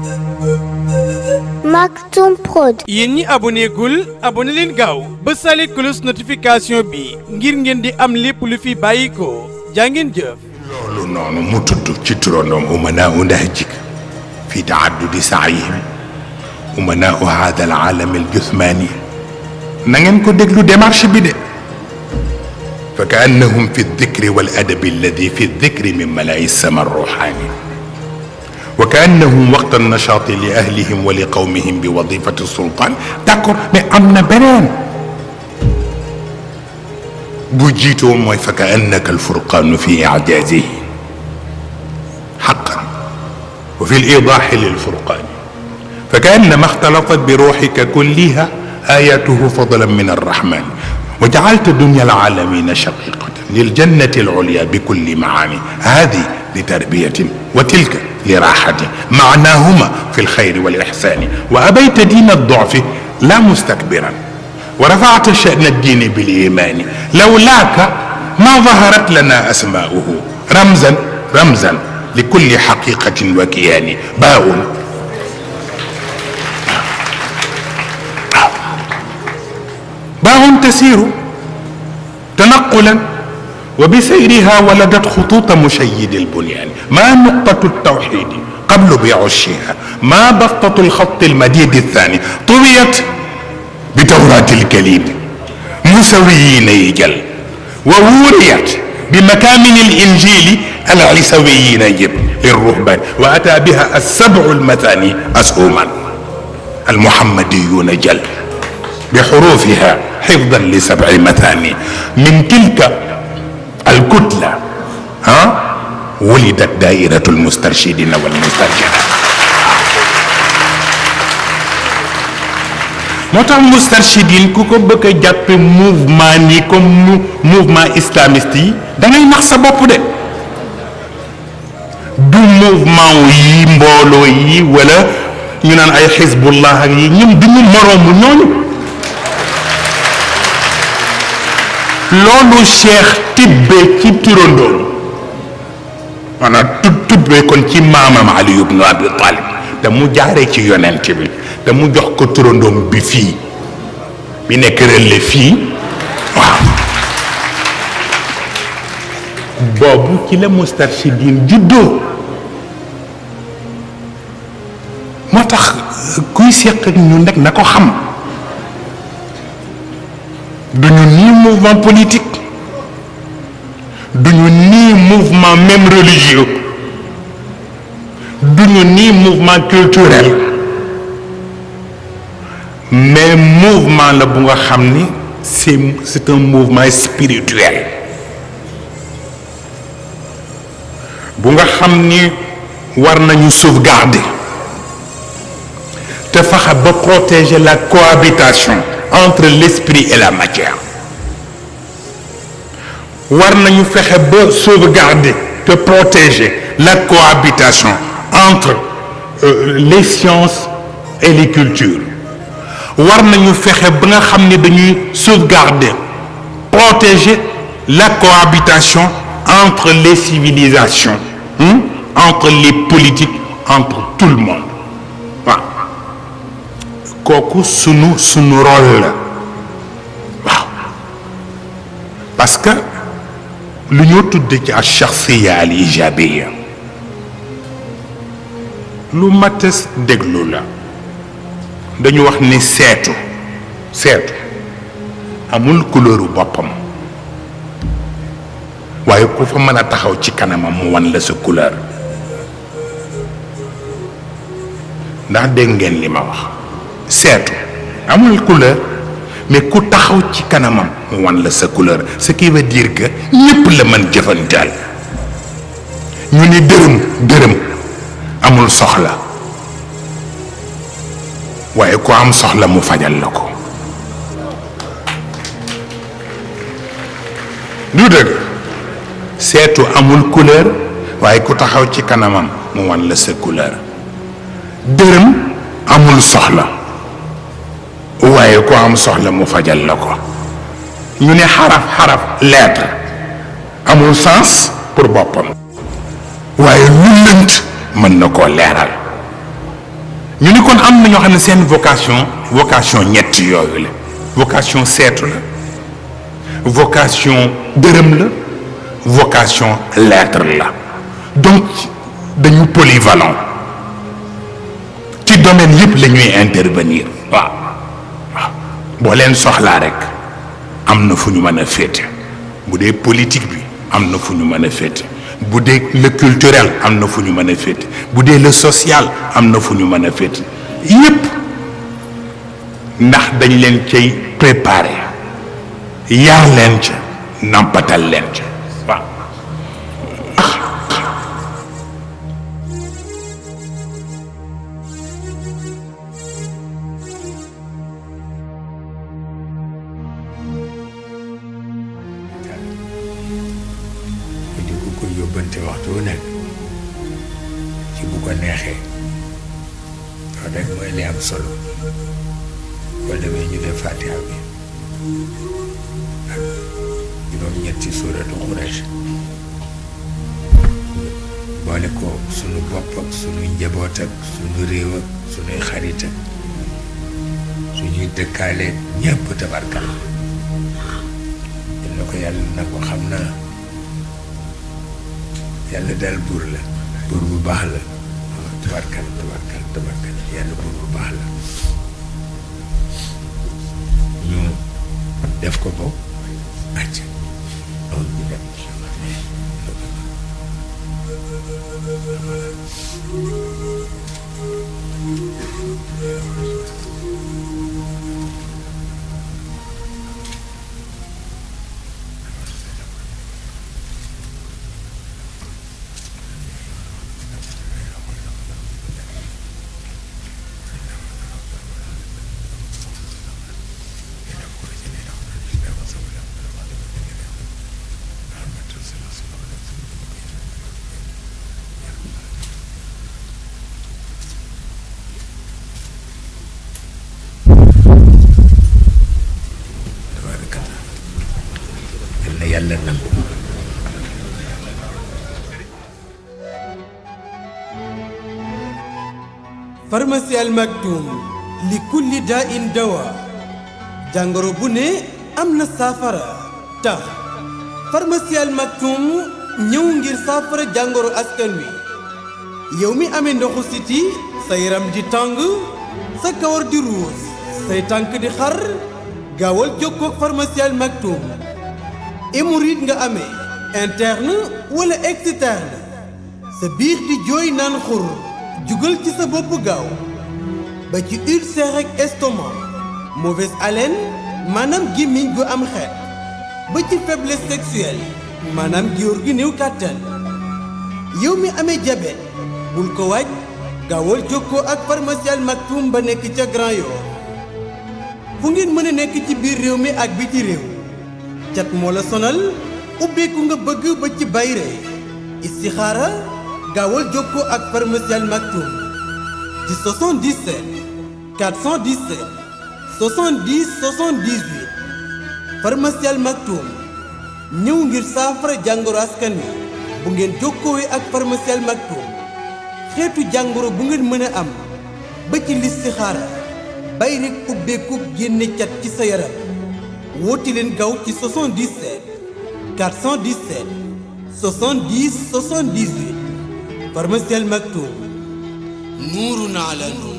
Maktoum Prod. yéen ñi aboné gul aboné leen gaaw ba sale cloche notification bi ngir ngeen di am lépp lu fi bàyyi ko jaa ngeen jëf. loolu noonu mu tudd ci turandoom umanaa u nahjik fi taaddudi saayihim umanaa u hada al aalam al jusmaani na ngeen ko déglu démarche bi de fa ka annahum fi dikri wal adabi alladi fi dikri min malaayi sama ruuxaani wa ka annahum waqta nachaati li ahlihim wa li qawmihim bi wadifati sultaan d'accord mais am na beneen bu jiitoo mooy fa ka annaka alfurqaanu fi icjaazihi xaqan wa fi liidaaxi lilfurqaani fa ka annama ixtalatat bi ruuxika kulliha ayatuhu fadlan min arrahman wa jacalta dunya alcaalamina shaqiqatan liljannati alculya bikulli macaani hadi litarbiyatin wa tilka liraxatin macnaahuma fi lxayri walixsaani wa abayta diina adducfi la mustakbiran ورفعت شأن الدين بالإيمان لولاك ما ظهرت لنا أسماؤه رمزا رمزا لكل حقيقة وكيان باء باء تسير تنقلا وبسيرها ولدت خطوط مشيد البنيان ما نقطة التوحيد قبل بعشها ما بسطة الخط المديد الثاني طويت بتوراة الكليم مسويين يجل ووريت بمكامن الإنجيل العيسويين يجب للرهبان وأتى بها السبع المثاني أسهما المحمديون جل بحروفها حفظا لسبع مثاني من تلك الكتلة ها ولدت دائرة المسترشدين والمسترشدات moo tax Moustarchidine ku ko bëgg a jàppe mouvement ni comme mouvement islamiste yi da ngay nax sa bopp de du mouvement yi mbooloo yi wala ñu naan ay xisbullah ak yi ñun du ñu moroomu ñooñu loolu cheikh tibbe ci turandoom maanaam tu tibbe kon ci maamam Ali ibnu Abi Talib te mu jaare ci yonent bi te mu jox ko turandoom bi fii bi nekk rëlle fii waaw boobu ci la Moustarchidine juddoo moo tax kuy seq ak ñun rek na ko xam duñu nii mouvement politique duñu nii mouvement même religieux duñu nii mouvement culturel mais mouvement la bu nga xam ni c'est c'est un mouvement spirituel bu nga xam ni war nañu sauvegarder te fexe ba protéger la cohabitation entre l'esprit et la matière war nañu fexe ba sauvegarder te protéger la cohabitation entre euh, les sciences et les cultures war nañu fexe ba nga xam ne dañuy sauvegarder protéger la cohabitation entre les civilisations hein? entre les politiques entre tout le monde waaw kooku sunu sunu rôle la waaw parce que lu ñoo tudde ci ash-shakhsiyya al-ijabiyya lu matas déglu la dañu wax ni seetu seetu amul couleuru boppam waaye ku fa mën a taxaw ci kanamam mu wan la sa couleur ndax dégg ngeen li ma wax seetu amul couleur mais ku taxaw ci kanamam mu wan la sa couleur ce qui veut dire que ñépp la mën jëfantaal ñu ni dërëm dërëm amul soxla waaye ku am soxla mu fajal la ko du dëgg seetu amul couleur waaye ku taxaw ci kanamam mu wan la sa couleur dërëm amul soxla waaye ku am soxla mu fajal la ko ñu ne xaraf xaraf lettre amul sens pour boppam waaye lu lënt mën na koo leeral ñu ni kon am na ñoo xam ne seen vocation vocation ñett yooyu la vocation seetu la vocation dërëm la vocation lettre la donc dañu polyvalent ci domaine yëpp la ñuy intervenir waaw waaw boo leen soxlaa rek am na fu ñu mën a féete bu dee politique bi am na fu ñu mën a féete bu dee le culturel am na fu ñu mën a féete bu dee le social am na fu ñu mën a féete yëpp ndax dañ leen cay préparé yar leen ca nampatal leen ca waaw di ko ko yóbbante waxtu wu nekk ci bu ko neexee loolu rek mooy li am solo boo demee ñu def fatiha bi ak juróom-ñetti suuratu Quraysh boole ko sunu bopp ak sunuy njaboot ak sunu réew ak sunuy xarit ak suñuy dëkkaale ñëpp tabarkal na ko yàlla na ko xam naa yàlla daal buur la buur bu baax la waaw tabarkal tabarkal tabarkal yàlla buur bu baax la ñu def ko bopp acc loolu ñu dem incha allah tabarakallah yal na yàlla nangu pharmacie Al Maktoum li kulli daa in dawa jàngoro bu ne am na saafara tax pharmacie Al Maktoum ñëw ngir saafara jàngoro askan wi yow mi amee ndoxu siti sa yaram di tàng sa kawar di ruus say tànk di xar gaawal jokkoo ak pharmacie Al Maktoum hémorroïde nga amee interne wala externe sa biir di jooy naan xur jugal ci sa bopp gaaw ba ci ulcère ak estomac mauvaise haleine maanaam gémmiñ gu am xeet ba ci faiblesse sexuelle maanaam góor gi néew kàttan yow mi amee diabète bul ko waaj gaawal jokkoo ak pharmacie Al Maktoum ba nekk ca Grand Yoff fu ngeen mën a nekk ci biir réew mi ak biti réew cat moo la sonal ubbeeku nga bëgg ba ci bayre istixaara gaawal jokkoo ak pharmacie Al Maktoum ci 77 417 70 78 pharmacie Al Maktoum ñëw ngir saafara jàngoro askan wi bu ngeen jokkoowee ak pharmacie Al Maktoum xeetu jàngoro bu ngeen mën a am ba ci listixaara bay rek ubbeeku génne cat ci sa yaram woote leen gaaw ci 77 417 70 78 pharmacie Al Maktoum nuurun ala nuur